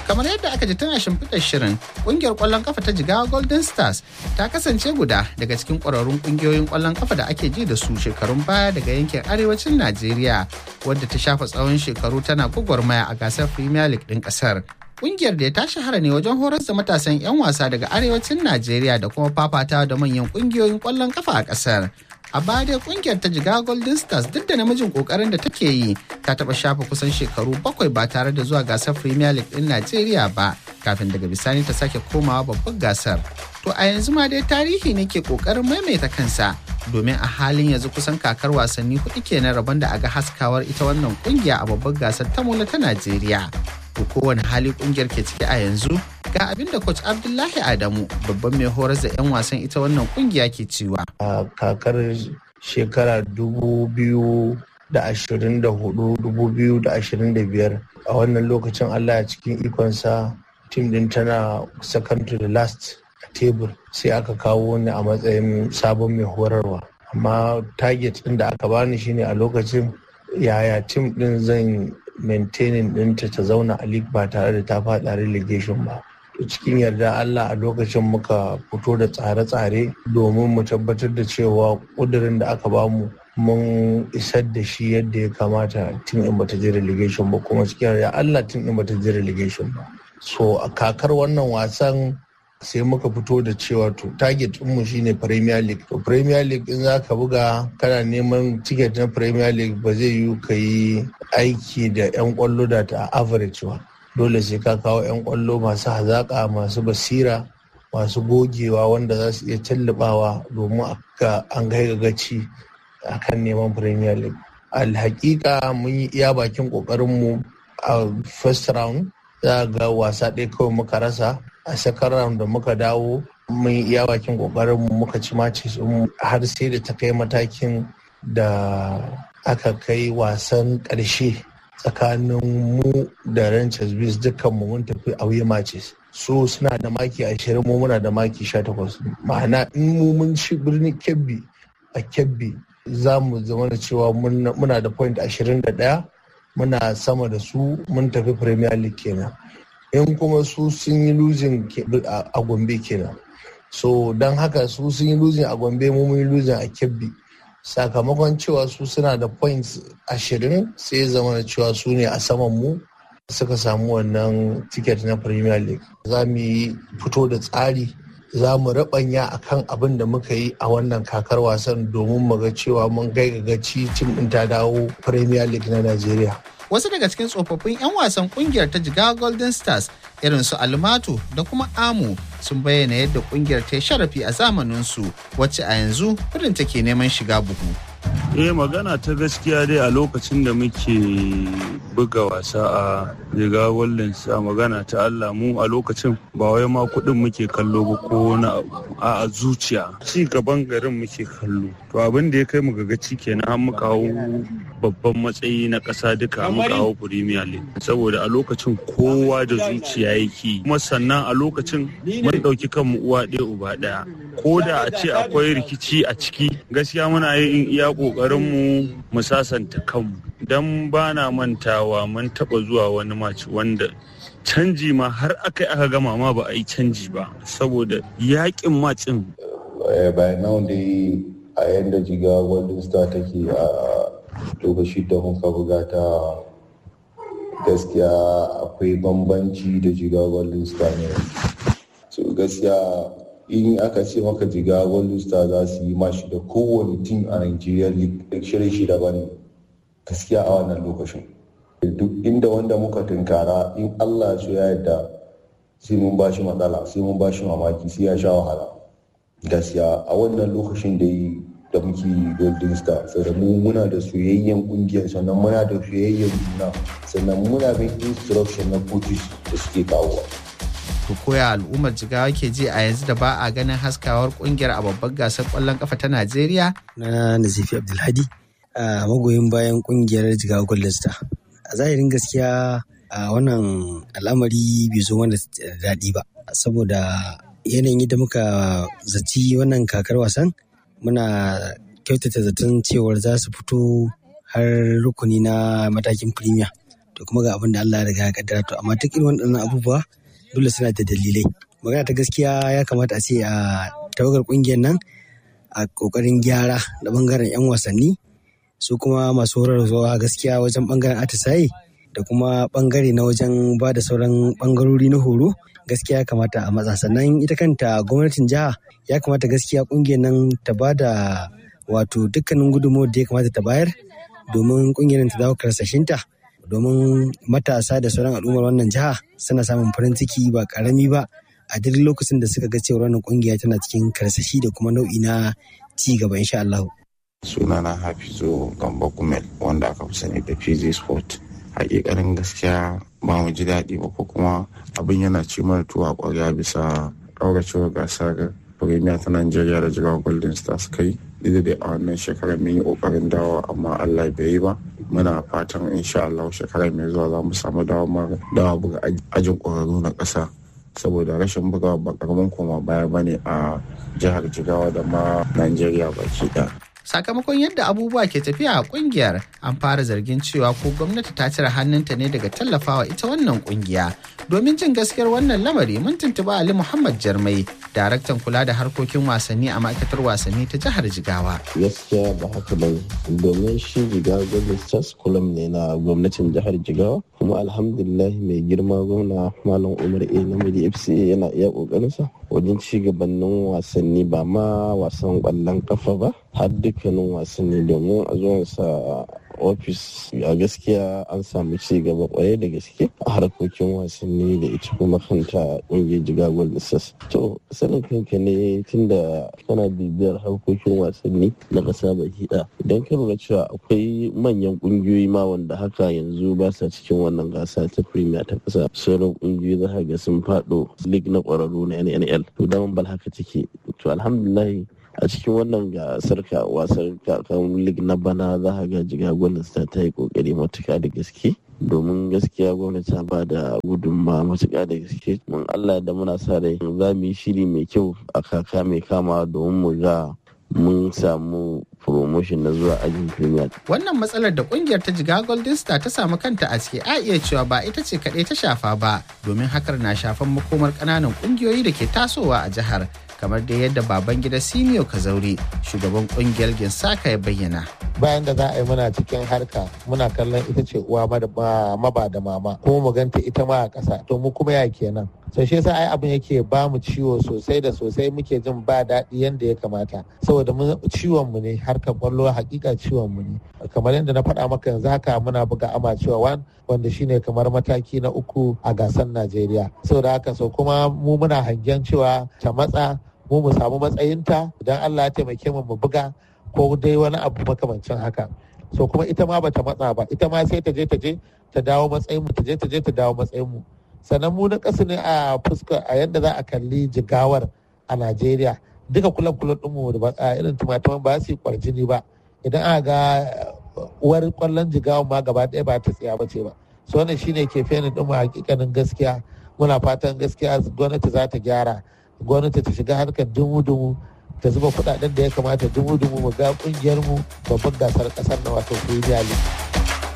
kamar yadda aka ji tun a shimfiɗar shirin ƙungiyar ƙwallon kafa ta jigawa golden stars ta kasance guda daga cikin ƙwararrun ƙungiyoyin ƙwallon kafa da ake ji da su shekarun baya daga yankin arewacin najeriya wadda ta shafa tsawon shekaru tana gwagwarmaya a gasar premier league ɗin ƙasar Kungiyar da ta shahara ne wajen horar da matasan 'yan wasa daga arewacin Najeriya da kuma fafatawa da manyan kungiyoyin kwallon kafa a kasar. A baya dai kungiyar ta jiga Golden Stars duk da namijin kokarin da take yi ta taba shafa kusan shekaru bakwai ba tare da zuwa gasar Premier League din Najeriya ba kafin daga bisani ta sake komawa babban gasar. To a yanzu ma dai tarihi ne ke kokarin maimaita kansa domin a halin yanzu kusan kakar wasanni kuɗi kenan rabon da aga haskawar ita wannan kungiya a babban gasar ta mola ta Najeriya. to kowane hali kungiyar ke ciki a yanzu ga abin da coach abdullahi adamu babban mai horar da 'yan wasan ita wannan kungiya ke cewa a kakar shekara dubu biyu da ashirin da hudu dubu biyu da ashirin da biyar a wannan lokacin allah a cikin ikonsa tim din tana second to the last a tebur sai aka kawo ni a matsayin sabon mai horarwa amma target din da aka bani shine a lokacin yaya tim din zan maintaining ɗinta ta zauna a league ba tare da ta faɗa relegation ba to cikin yarda Allah a lokacin muka fito da tsare-tsare domin mu tabbatar da cewa ƙudurin da aka bamu mun isar da shi yadda ya kamata tun in bata je relegation ba kuma cikin yarda Allah tun in bata je relegation ba so a kakar wannan wasan sai muka fito da cewa to target mu shine premier league to premier league in zaka buga kana neman ticket na premier league ba zai yi ka yi aiki da yan kwallo da ta average ba dole sai ka kawo yan kwallo masu hazaka masu basira masu gogewa wanda za su iya tallabawa domin an kai gaci akan neman premier league alhakika mun yi iya bakin kokarinmu a first round za ga wasa ɗaya kawai muka rasa a second round da muka dawo mun iya bakin kokarin mu muka ci matches har sai da ta kai matakin da aka kai wasan ƙarshe tsakanin mu da Rangers Bears dukkan mu mun tafi away matches so suna da maki ashirin mu muna da maki sha takwas ma'ana in mu mun ci birnin kebbi a kebbi za mu zama da cewa muna da point ashirin da ɗaya muna sama da su mun tafi premier league kenan in kuma su sun yi losing a gombe kenan so don haka su sun yi losing a gombe mu mun yi losing a kebbi sakamakon cewa su suna da points ashirin sai zama da cewa su ne a saman mu suka samu wannan ticket na premier league za mu yi fito da tsari za mu rabanya akan abin da muka yi a wannan kakar wasan domin mu ga cewa mun kai gaci tim ɗin ta dawo premier league na najeriya wasu daga cikin tsofaffin 'yan wasan kungiyar ta jigawa golden stars irin su almato da kuma amu sun bayyana yadda kungiyar ta yi sharafi a zamaninsu wacce a yanzu kudin take neman shiga buhu eh magana ta gaskiya dai a lokacin da muke buga wasa a riga wallen a magana ta Allah mu a lokacin ba wai ma kuɗin muke kallo ba ko na a zuciya ci gaban garin muke kallo to abin da ya kai mu gaci kenan an muka hau babban matsayi na ƙasa duka muka hau premier league saboda a lokacin kowa da zuciya yake kuma sannan a lokacin mun ɗauki kanmu uwa ɗaya uba ɗaya ko da a ce akwai rikici a ciki gaskiya muna yin iya ƙoƙarin mu mu sasanta kanmu dan ba na mantawa mun taɓa zuwa wani maci wanda canji ma har aka yi aka gama ma ba a yi canji ba saboda yaƙin macin by now dai a yadda jiga golden star take a lokaci da muka buga ta gaskiya akwai bambanci da jiga golden star ne so gaskiya in aka ce maka jiga golden star za su yi mashi da kowane tim a nigeria league shirin shi daban gaskiya a wannan lokacin duk inda wanda muka tunkara in allah su ya yadda sai mun ba shi matsala sai mun ba shi mamaki sai ya sha wahala gaskiya a wannan lokacin da yi da muke golden star sannan mu muna da soyayyen kungiyar sannan muna da soyayyen juna sannan muna bin instruction na coaches da suke kawowa to koya al'ummar jigawa ke ji a yanzu da ba a ganin haskawar kungiyar a babbar gasar kwallon kafa ta najeriya na nazifi abdulhadi a magoyin bayan kungiyar jigawa golden star a zahirin gaskiya a wannan al'amari bai zo wanda daɗi ba saboda yanayin yadda muka zaci wannan kakar wasan muna kyautata zaton cewar za su fito har rukuni na matakin premier to kuma ga abin da Allah ya riga ya kaddara to amma duk irin waɗannan abubuwa dole suna da dalilai magana ta gaskiya ya kamata a ce a tawagar kungiyar nan a kokarin gyara da bangaren 'yan wasanni su kuma masu horarwa gaskiya wajen bangaren atisaye da kuma bangare na wajen ba da sauran bangarori na horo gaskiya ya kamata a matsa sannan ita kanta gwamnatin jiha ya kamata gaskiya kungiyar nan ta ba da wato dukkanin gudunmawar da ya kamata ta bayar domin kungiyar ta dawo karsashinta domin matasa da sauran al'ummar wannan jiha suna samun farin ciki ba karami ba a duk lokacin da suka ga cewa wannan kungiya tana cikin karsashi da kuma nau'i na ci gaba insha Allah. sunana hafizu gamba kumel wanda aka fi sani da pg sport hakikanin gaskiya ba mu ji daɗi ba ko kuma abin yana ci mana tuwa ƙwarya bisa ƙauracewar gasar premier ta nigeria da jigawa golden stars kai duk da a wannan shekarar mun yi ƙoƙarin dawo amma allah bai yi ba muna fatan insha allah shekarar mai zuwa za mu samu dawa buga ajin ƙwararru na ƙasa saboda rashin bugawa ba karamin koma baya bane a jihar jigawa da ma nigeria baki ɗaya sakamakon yadda abubuwa ke tafiya a kungiyar an fara zargin cewa ko gwamnati ta cire hannunta ne daga tallafawa ita wannan kungiya domin jin gaskiyar wannan lamari mun tuntuba ali muhammad jarmai daraktan kula da harkokin wasanni a ma'aikatar wasanni ta jihar jigawa gaskiya ba haka ba domin shi jigawa gwamnati stars kulam ne na gwamnatin jihar jigawa kuma alhamdulillah mai girma gwamna malam umar a namiji fca yana iya kokarinsa wajen ci gabanin wasanni ba ma wasan kwallon kafa ba har dukkanin wasanni domin a zuwansa ofis a gaskiya an samu ci gaba kwarai da gaske a harkokin wasanni da ita kuma kanta ƙungiyar jigagwal nisas to sanin kanka ne tunda kana bibiyar harkokin wasanni na ƙasa baki ɗaya idan ka lura cewa akwai manyan ƙungiyoyi ma wanda haka yanzu ba sa cikin wannan gasa ta premier ta ƙasa sauran ƙungiyoyi za ga sun faɗo league na ƙwararru na nnl to daman bal haka take to alhamdulillah a cikin wannan gasar ka wasan kakan lig na bana za a ga jiga gwamnati ta yi kokari matuka da gaske domin gaskiya gwamnati ta ba da gudunma matuka da gaske mun allah da muna sa rai za mu yi shiri mai kyau a kaka mai kama domin mu ga mun samu promotion na zuwa ajin premier. Wannan matsalar da kungiyar ta jiga Golden Star ta samu kanta a ciki a iya cewa ba ita ce kaɗai ta shafa ba domin hakar na shafan makomar ƙananan ƙungiyoyi da ke tasowa a jihar kamar da yadda baban gida Simio Kazauri shugaban kungiyar Ginsaka ya bayyana. Bayan da za a yi muna cikin harka muna kallon ita ce uwa maba da mama kuma mu ganta ita ma a ƙasa to mu kuma ya kenan. so shi yasa ai abin yake ba mu ciwo sosai da sosai muke jin ba daɗi yadda ya kamata saboda mu ciwon mu ne harkar kwallo hakika ciwon mu ne kamar yadda na faɗa maka yanzu haka muna buga ama cewa wan wanda shine kamar mataki na uku a gasar Najeriya saboda haka so kuma mu muna hangen cewa ta matsa mu mu samu matsayinta idan Allah ya taimake mu mu buga ko dai wani abu makamancin haka so kuma ita ma bata matsa ba ita ma sai ta je ta je ta dawo matsayin mu ta je ta je ta dawo matsayin mu sannan mu na ƙasa ne a fuska a yadda za a kalli jigawar a Najeriya duka kulab kulab ɗinmu da ba a irin tumatuman ba su yi kwarjini ba idan aka ga uwar kwallon jigawa ma gaba ɗaya ba ta tsaya ba ce ba so wannan shine ke fenin ɗinmu hakikanin gaskiya muna fatan gaskiya gwamnati za ta gyara gwamnati ta shiga harkar dumu-dumu ta zuba kuɗaɗen da ya kamata dumu-dumu mu ga ƙungiyar mu babban gasar ƙasar na wato Premier League.